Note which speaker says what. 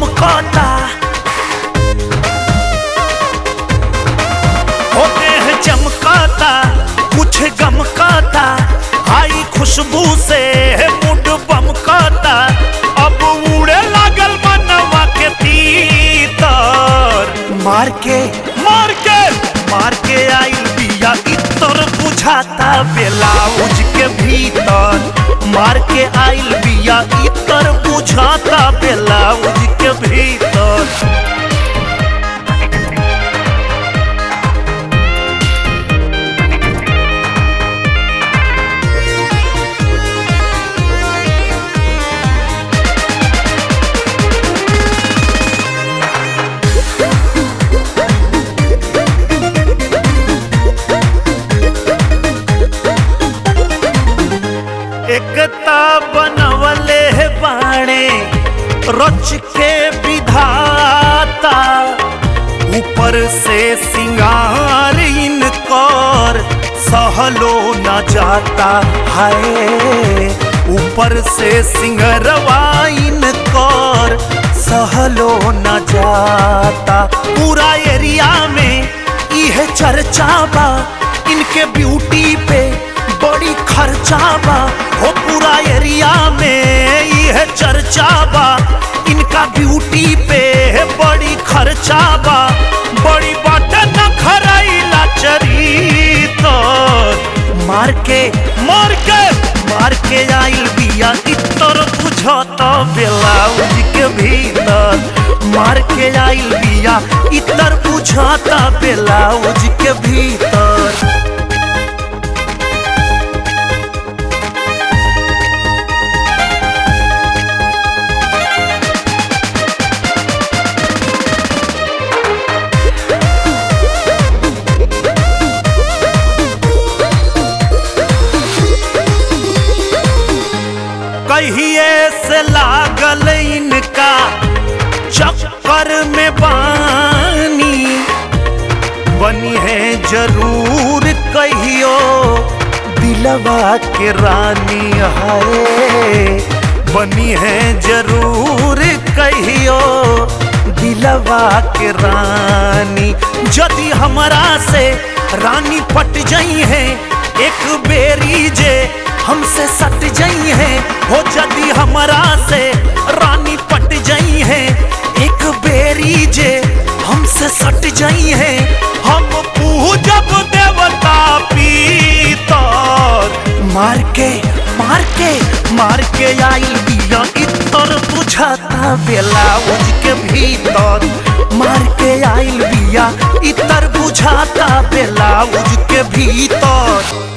Speaker 1: चमकता होते हैं चमकता कुछ गमकता आई खुशबू से मुंड बमकता अब उड़े लागल मनवा के तीतर मार के मार के मार के आई बिया इतर बुझाता बेलाउज के भीतर मार के आइल बिया इतर बुझाता बेलाउज के भीतर एकता बनवले है बाणे रच के विधाता ऊपर से सिंगार इनकर सहलो न जाता है ऊपर से सिंगरवा इनकर सहलो न जाता पूरा एरिया में यह चर्चा बा इनके ब्यूटी पे बड़ी खर्चा बा हो पूरा एरिया में यह चर्चा बा इनका ब्यूटी पे बड़ी खर्चा बा बड़ी बाटे न खराइला चरी तो मार के मार के मार के आइल बिया इतर बुझत ब्लाउज के भीतर मार के आइल बिया इतर बुझत ब्लाउज के भीतर कहिए से लागल इनका चक्कर में बानी बनी है जरूर कहियो दिलवा के रानी है बनी है जरूर कहियो दिलवा के रानी यदि हमरा से रानी पट जाई है एक बेरी जे हमसे सट जाई है हो जदी हमरा से रानी पट जाई है एक बेरी जे हमसे सट जाई है हम पूजब देवता पीतर मार के मार के मार के आइल बिया इतर बुझाता ब्लाउज के भीतर मार के आइल बिया इतर बुझाता ब्लाउज के भीतर